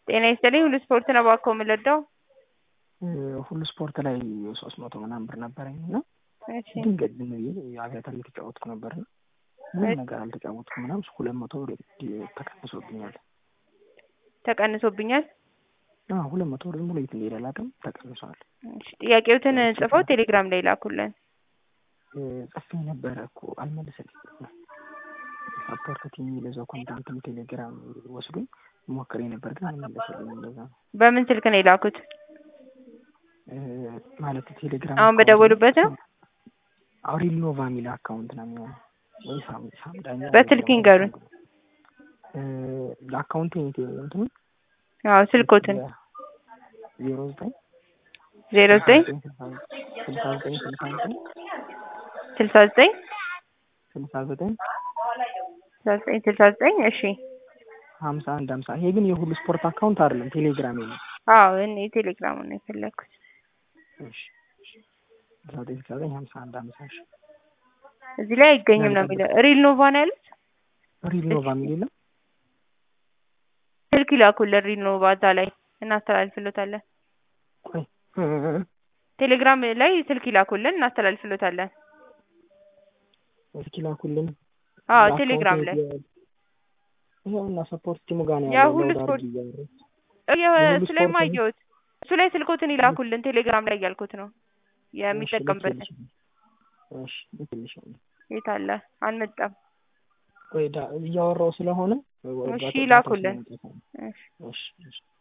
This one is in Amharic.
ጤና ይስጥልኝ ሁሉ ስፖርት ነው እባክዎ የምንረዳው? ሁሉ ስፖርት ላይ ሶስት መቶ ምናምን ብር ነበረኝ እና እሺ ድንገት ዝም ብዬ አቪያተር እየተጫወትኩ ነበር እና ምንም ነገር አልተጫወትኩም ምናምን ሁለት መቶ ብር ተቀንሶብኛል። ተቀንሶብኛል። አዎ ሁለት መቶ ብር ዝም ብሎ የት እንደሄደ አላውቅም ተቀንሷል። እሺ ጥያቄዎትን ጽፈው ቴሌግራም ላይ ላኩልን። ጽፌ ነበረ እኮ አልመለሰልኝም። ሳፖርት ቲም የሚለዛው ኮንታክትም ቴሌግራም ወስዶኝ ሞክሬ ነበር ግን አልመለሰልኝም። እንደዛ ነው በምን ስልክ ነው የላኩት? ማለት ቴሌግራም አሁን በደወሉበት ነው? አውሪል ኖቫ የሚል አካውንት ነው የሚሆነው ወይ ሳም ሳምዳኛ በስልክ ይንገሩን። ለአካውንቴ እንትኑ አዎ ስልኮትን ዜሮ ዘጠኝ ዜሮ ዘጠኝ ስልሳ ዘጠኝ ስልሳ ዘጠኝ ስልሳ ዘጠኝ ስልሳ ዘጠኝ ስልሳ ዘጠኝ ስልሳ ዘጠኝ እሺ ሀምሳ አንድ ሀምሳ ይሄ ግን የሁሉ ስፖርት አካውንት አይደለም ቴሌግራም ነው። አዎ እኔ ቴሌግራሙን ነው የፈለግኩት። እሺ ስልሳ ዘጠኝ ስልሳ ዘጠኝ ሀምሳ አንድ ሀምሳ እሺ እዚህ ላይ አይገኝም ነው የሚለው። ሪል ኖቫ ነው ያሉት? ሪል ኖቫ የሚል የለም ስልክ ይላኩልን ሪል ኖቫ እዛ ላይ እናስተላልፍሎታለን። ቆይ ቴሌግራም ላይ ስልክ ይላኩልን እናስተላልፍሎታለን። እስኪ ላኩልን። አዎ ቴሌግራም ላይ ይኸው እና ሰፖርት ቲሙ ጋር ነው ያ ያለው። ሁሉ ሎድ ስፖርት አድርጊ እያወራሁ። እየ- እሱ ላይ ስፖርት ነው። ማየሁት እሱ ላይ ስልኮትን ይላኩልን ቴሌግራም ላይ እያልኩት ነው የሚጠቀምበት እሺ እሺ ልክልሻለሁ። የት አለ አልመጣም ቆይ ዳ- እያወራሁ ስለሆነ እሺ ላኩልን እሺ እሺ እሺ